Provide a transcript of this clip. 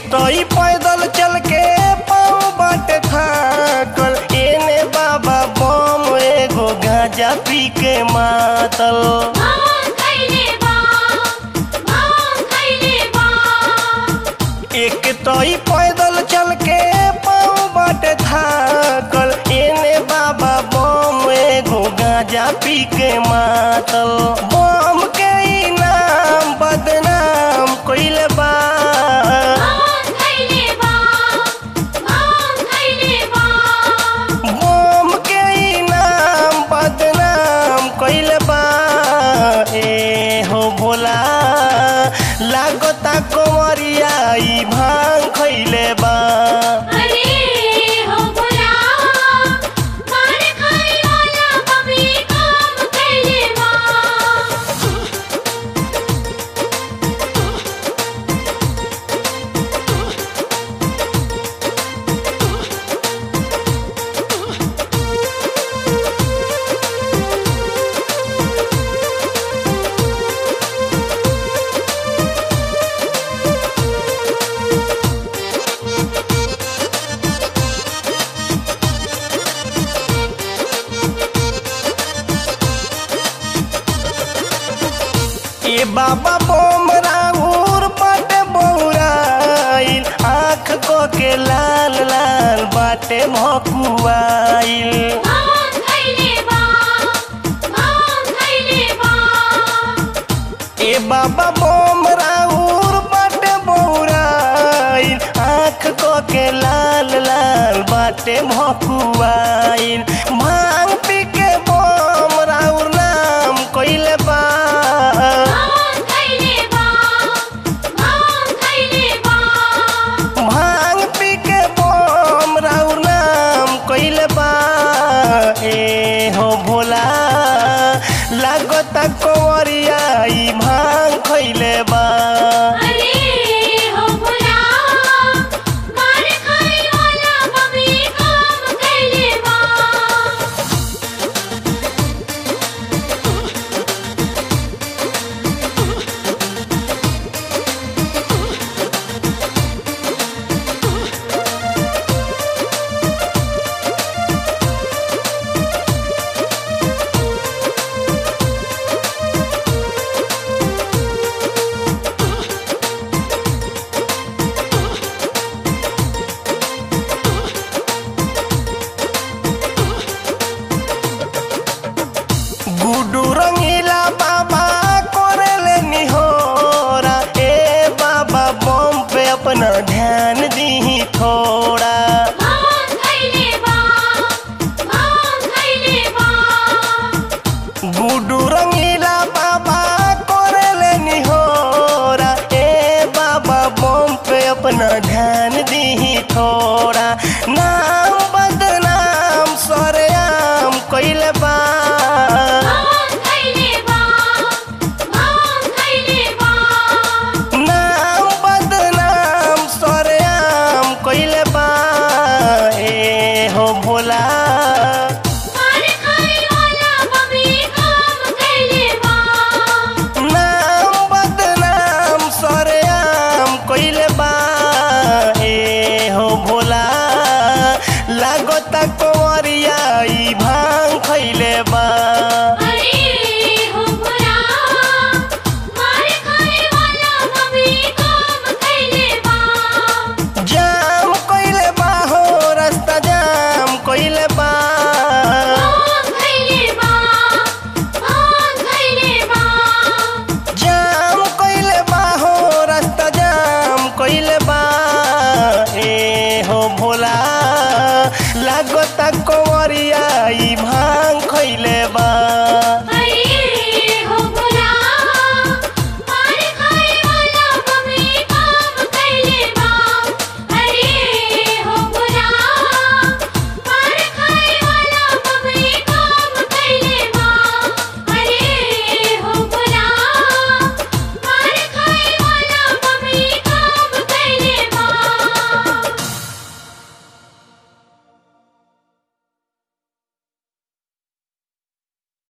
तो ई पैदल चल के पाँव बाटे थाकल एने बाबा बम एगो गांजा पी के मातल भांग खइले बा भांग खइले बा एक तो ई पैदल चल के पाँव बाटे थाकल एने बाबा बम एगो गांजा पी के मातल बम के ई नाम बदनाम कइले बा भांग खइले बा भांग खइले बा बम के ई नाम बदनाम कइले बा ए हो भोला लागता कंवरिया ई भांग खइले बा अरे हो भोला मार खाए वाला बबी काम खइले बा ए बाबा बोम राउर बाटे बौराइल आँख को के लाल लाल बाटे भकुआइल भांग खइले बा भांग खइले बा ए बाबा बोम राउर बाटे बौराइल आँख को के लाल लाल बाटे भकुआइल भांग पी के बोम राउर नाम कइले बा भांग खइले बा भांग खइले बा भांग पी के बोम राउर नाम कइले बा ए हो भोला लागता कंवरिया ई भांग खइले बा अरे हो भोला मार खाए वाला बबी काम खइले बा गुडू रंगीला बाबा कोरेले निहोरा ए बाबा बम पे अपना ध्यान दीही थोड़ा भांग खइले बा भांग खइले बा गुडू रंगीला बाबा कोरेले निहोरा ए बाबा बम पे अपना ध्यान दीही थोड़ा नाम बदनाम सरेआम कइले बा भांग खइले बा भांग खइले बा नाम बदनाम सरेआम कइले बा ए हो भोला मार खाए वाला बबी काम खइले बा नाम बदनाम सरेआम कइले बा ए हो भोला लागता कंवरिया ई भांग खइले बा